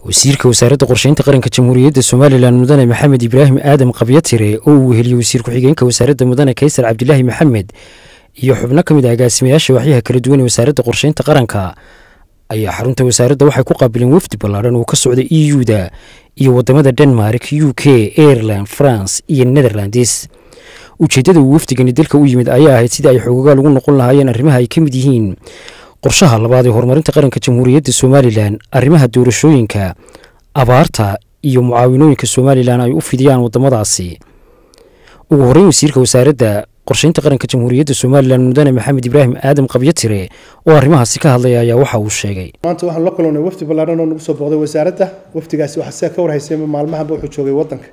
wasiirka wasaaradda qorsheynta qaranka jamhuuriyadda somalilan mudane maxamed ibraahim aadam qabyatire oo uu weheliye wasiir ku-xigeenka wasaaradda mudane kaysar cabdilaahi maxamed iyo xubno ka mid ah agaasimayaasha waxyaha kala duwan ee wasaaradda qorsheynta qaranka ayaa xarunta wasaaradda waxay ku qaabileen wafdi ballaadhan oo ka socda e u-da iyo waddamada denmark u k aireland france iyo netherlands ujeeddada uu wafdigani dalka u yimid ayaa ahayd sidii ay xoogagaa lagu noqon lahaayeen arrimaha ay ka mid yihiin qorshaha labaad ee horumarinta qaranka jamhuuriyadda somalilan arrimaha doorashooyinka abaarta iyo mucaawinooyinka somalilan ay u fidiyaan waddamadaasi ugu horreyn wasiirka wasaaradda qorsheynta qaranka jamhuuriyadda somalilan mudane maxamed ibraahim aadam qabyatire oo arrimahaasi ka hadlaya ayaa waxa uu sheegay maanta waxaan la kulannay wafdi ballaadhan oo nagu soo booqday wasaaradda wafdigaasi waxaa sida ka warhaysay maalmahanba wuxuu joogay waddanka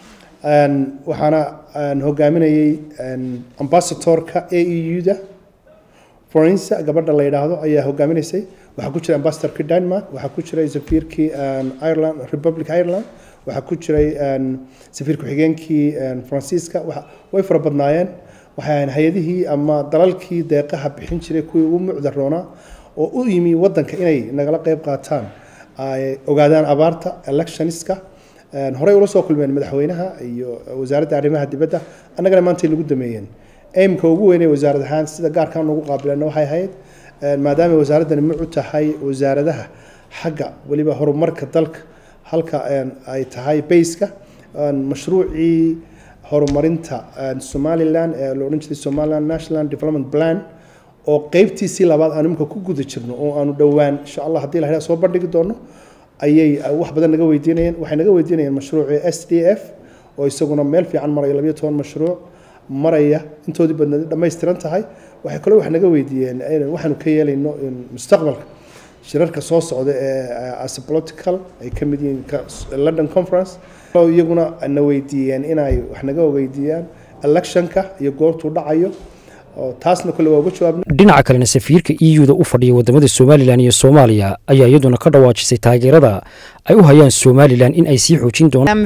waxaana hogaaminayay ambasatorka a e u da forensa gabadha la yidhaahdo ayaa hogaaminaysay waxaa ku jiray ambasadorkii denmark waxaa ku jiray safiirkii ireland republic ireland waxaa ku jiray safiir ku-xigeenkii faransiiska way fara badnaayeen waxay ahayn hay-adihii ama dalalkii deeqaha bixin jiray kuwii ugu mucda roonaa oo u yimi waddanka inay nagala qeyb qaataan ay ogaadaan abaarta electioniska horey ula soo kulmeen madaxweynaha iyo wasaaradda arrimaha dibadda annagana maantay nagu dameeyeen aimka ugu weynay wasaarad ahaan sida gaarkaan ugu qaabileena waxay ahayd maadaama wasaaraddani mucu tahay wasaaradaha xagga weliba horumarka dalka halka ay tahay bayska mashruucii horumarinta somalilan ee la odhan jiray somaliland national development plan oo qeybtiisii labaad aanu imika ku guda jirno oo aanu dhowaan insha allah haddii la soo bandhigi doono ayay wax badan naga weydiinayeen waxay naga weydiinayeen mashruucii s d f oo isaguna meel fiican maraya labayo toban mashruuc maraya intoodii badneed dhammaystiran tahay waxay kaloo wax naga weydiiyeen waxaanu ka yeelayno mustaqbalka shirarka soo socda ee as political ay ka mid yihiin london conference iyaguna na weydiiyeen inay wax naga weydiiyaan electionka iyo goortuu dhacayo taasna kole waa uga jawaabna dhinaca kalena safiirka e u da u fadhiya waddamada somalilan iyo soomaaliya ayaa iyaduna ka dhawaajisay taageerada ay u hayaan somalilan in ay sii xoojin doonaan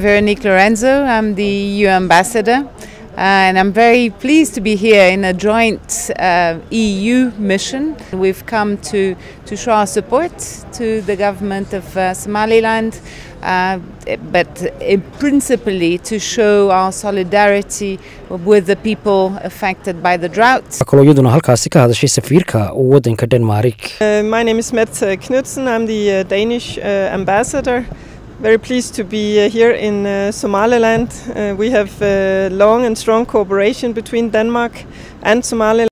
And I'm very pleased to be here in a joint uh, EU mission. We've come to, to show our support to the government of uh, Somaliland, uh, but principally to show our solidarity with the people affected by the drought. kaloo iyaduna halkaasi ka hadashay safiirka waddanka denmark my name is Mette Knudsen. I'm the Danish ambassador. Very pleased to be uh, here in uh, Somaliland. Uh, we have long and strong cooperation between Denmark and Somaliland.